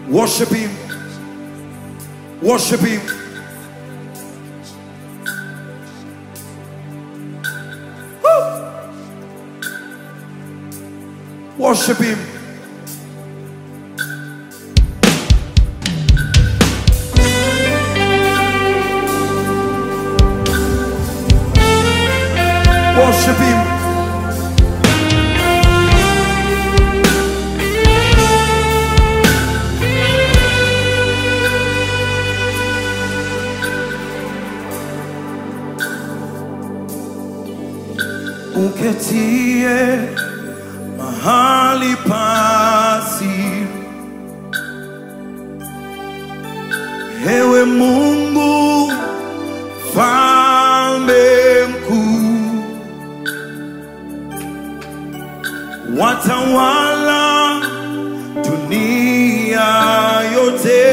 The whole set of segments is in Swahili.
Worship him. Worship him. Woo! Worship him. Worship him. Uketie mahali pasi, ewe Mungu falme mkuu, watawala dunia yote,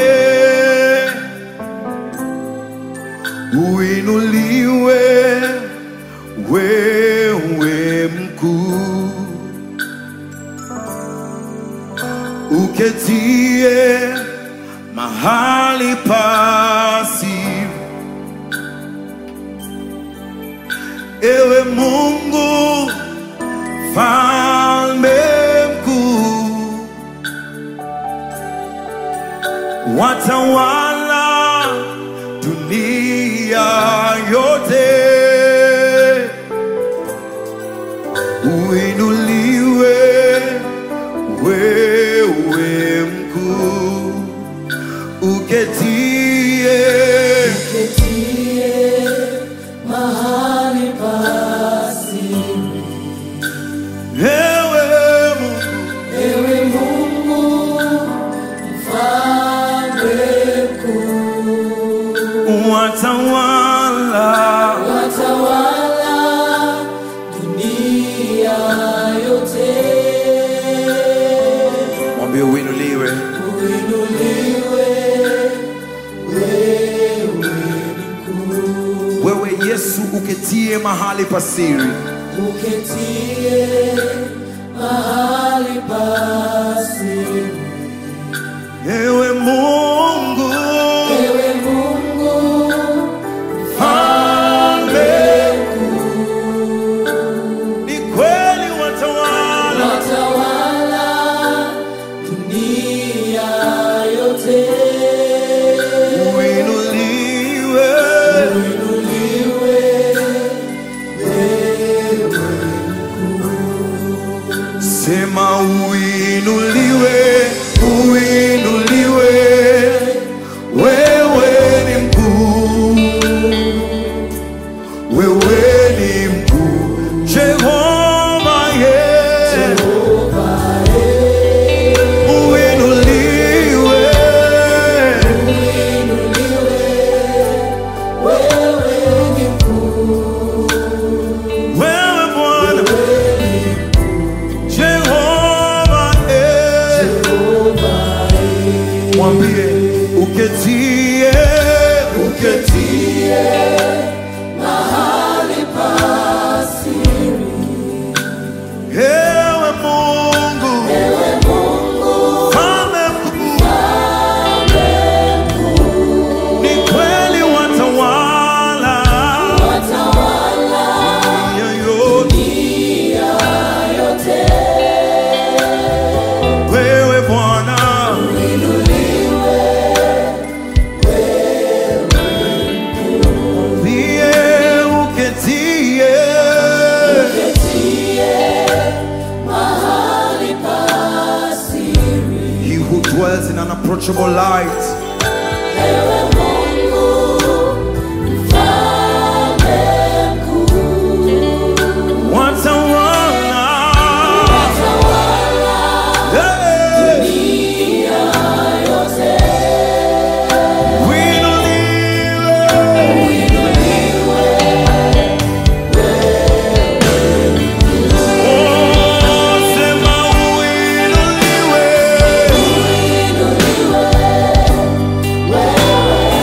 uinuliwe wewe mkuu, uketie mahali pasi, ewe Mungu falme mkuu, watawala dunia yote uinuliwe wewe mkuu, uketie Ketie mahali pasi, ewe Mungu, ewe Mungu mfalme mkuu, watawala watawala dunia yote, mwambie uinuliwe uinuliwe wewe mkuu, wewe Yesu, uketie mahali pasiri, uketie mahali pasi ewe Mungu Ewe Mungu falme ni kweli watawala watawala dunia yote, uinuliwe uinuliwe Sema uinuliwe, uinuliwe, wewe ni mkuu, wewe ni mkuu, Jehova ye, uinuliwe, wewe ni mkuu, wewe Bwana, Jehova ye, mwambie uketie, uketie mahali pasiri, Ewe Mungu, ewe Mungu Mfalme mkuu, ni kweli watawala watawala dunia yote. dunia yote, Wewe Bwana, ndiye uketie ketie mahali pasiri. He who dwells in unapproachable light. Ewe Mungu mfalme mkuu, Watawala tawala Hey, dunia yote, uinuliwe. uinuliwe Oh, sema uinuliwe. uinuliwe wewe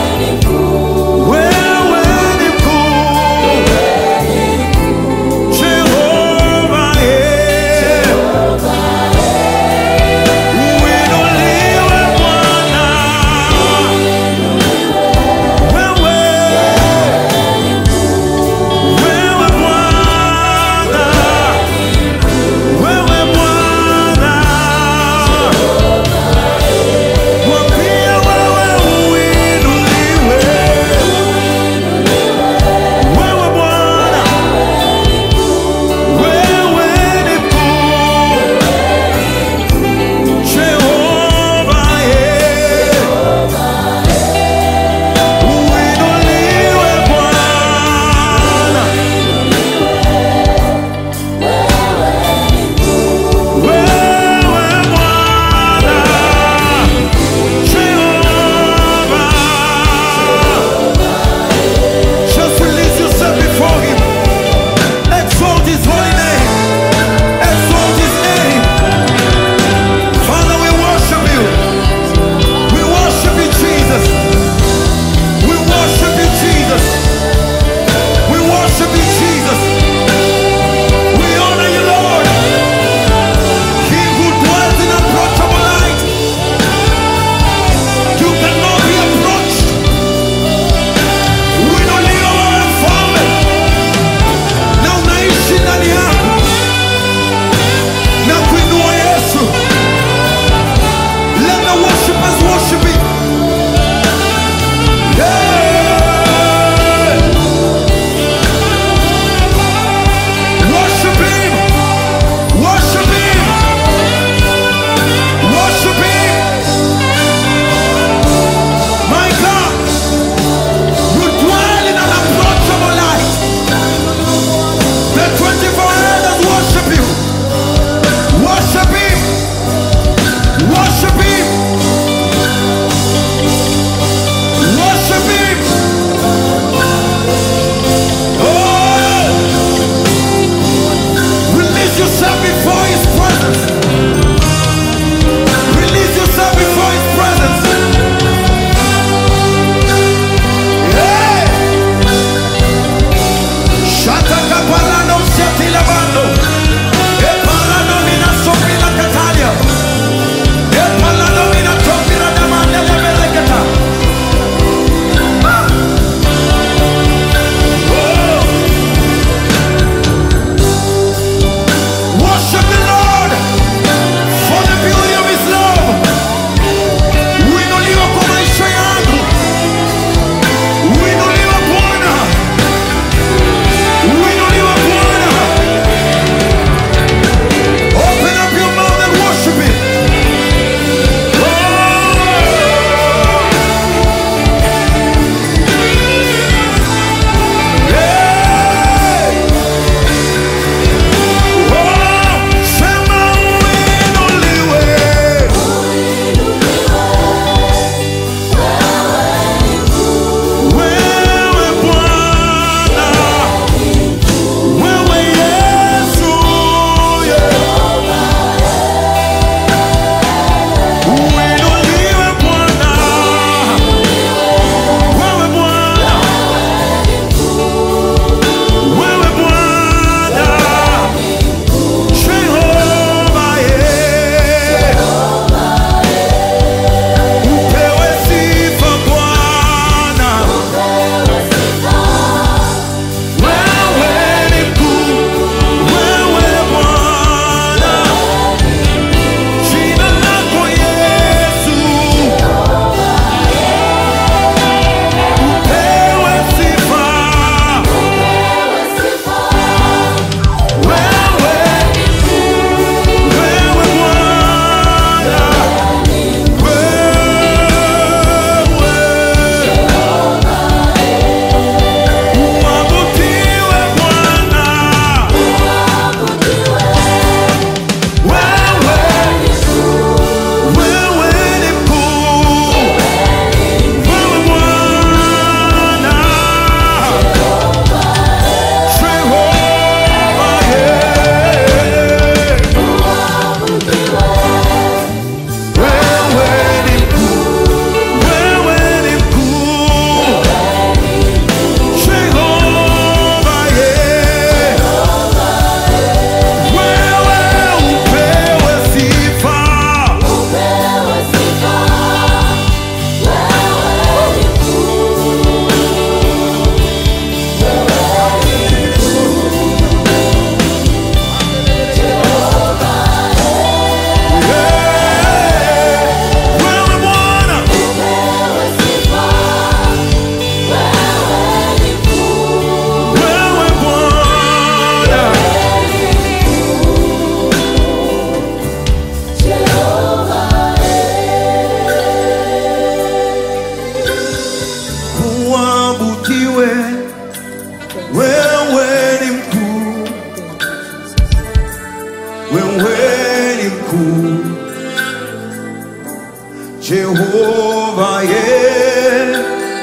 Jehova ye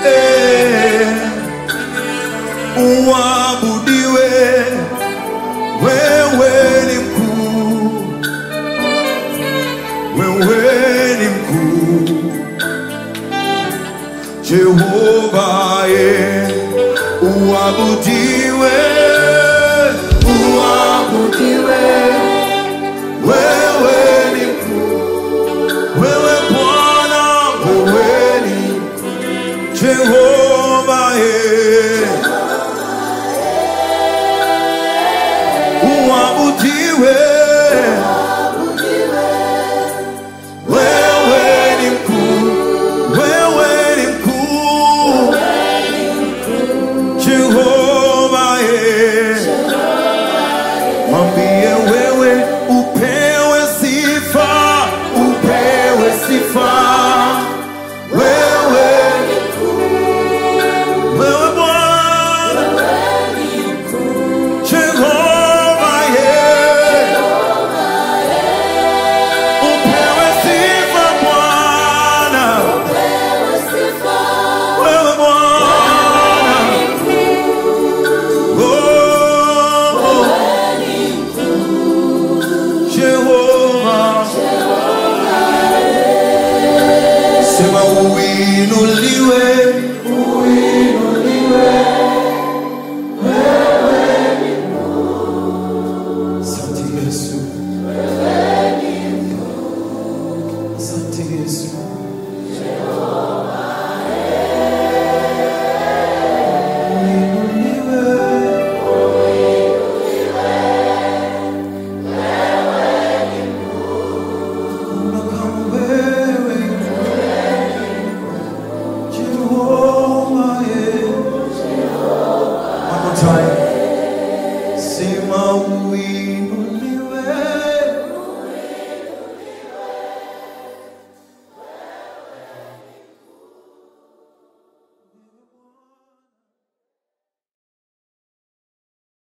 uabudiwe, wewe ni mkuu, wewe ni mkuu. Jehova ye uabudiwe, uabudiwe, wewe ni mkuu, wewe Bwana, wewe ni mkuu. Jehova ye uabudiwe, wewe ni mkuu, wewe ni mkuu. Jehova ye, mwambie wewe upewe sifa, upewe sifa, wewe wewe Bwana Jehova ye, upewe sifa Bwana, wewe Bwana Oh, Jehova, sema uinuliwe, uinuliwe